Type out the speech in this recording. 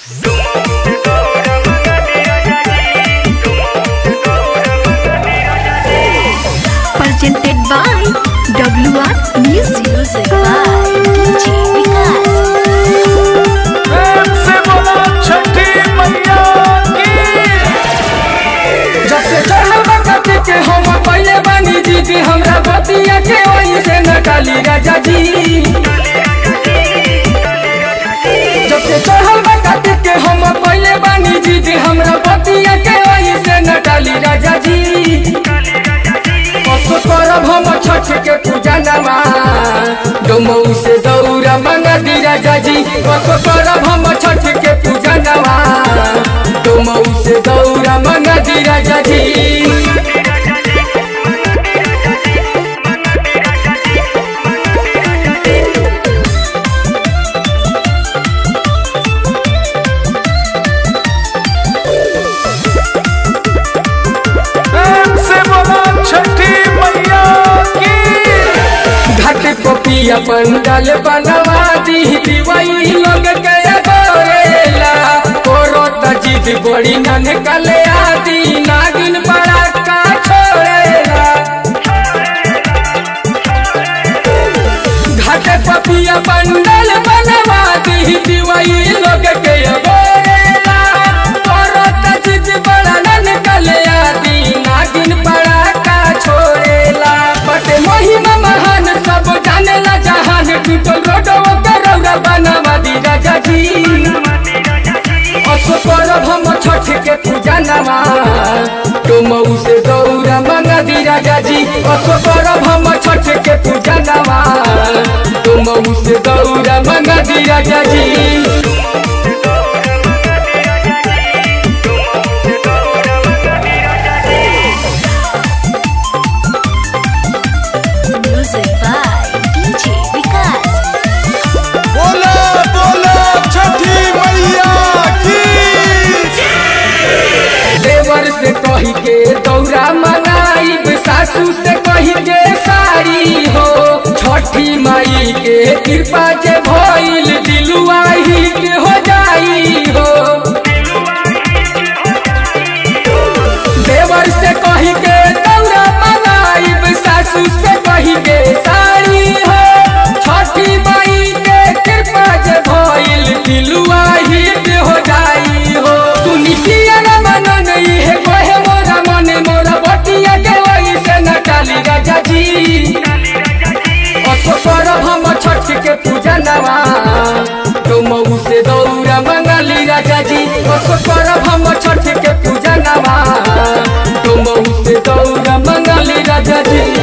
Presented by WR Music. Music by DJ Vikas. प्रेम से बोलो छठी मैया की जब से चढ़ल बकत के हम पहले बनी दीदी हमरा बतिया के वहीं से न डाली राजा जी जब से चढ़ल बकत के हम पहले बनी दीदी हमरा बतिया के वहीं से न डाली राजा जी पशु करब हम छठ के पूजा नमा डोमऊ से दौरा मंगा दी राजा जी पशु करब हम छठ के पूजा नमा डोमऊ से दौरा मंगा दी राजा जी प्रेम से बोलो छठी मैया की घाट पपिया पंडाल बनवा दी दिवाई लोग के गोरेला कोरो तजिद बड़ी नन कले आदि नागिन बड़ा का छोड़ेला घाट पपिया पंडाल बनवा दी दिवाई लोग के गोरेला कोरो तजिद बड़ा नन कले आदि नागिन बड़ा का छोड़ेला बटे महिमा महान सब जानेला जहान टूटल रोडो के रौरा बनवा दी राजा जी असो करब हम छठ के पूजा नवा डोमऊ से दौरा मंगा दी राजा जी असो करब हम छठ के पूजा नवा डोमऊ से दौरा मंगा दी राजा जी Music by DJ Vikas. बोलो बोलो छठी मैया की देवर से कही के दौरा मंगाई सासू से कही के साड़ी हो छठी माई के कृपा जे भइल दिलुआ हिट हो जाई हो देवर से कही के दौरा मंगाई सासू से कही के साड़ी हो छठी माई के कृपा जे भइल दिलुआ हिट हो जाई हो सुनी किया न मन नहीं है कहे मोरा मन मोरा बटिया के वही से न डाली राजा जी असो करब हम छठ के पूजा नवा डोमऊ से दौरा मंगली राजा जी असो करब हम छठ के पूजा नवा डोमऊ से दौरा मंगली राजा जी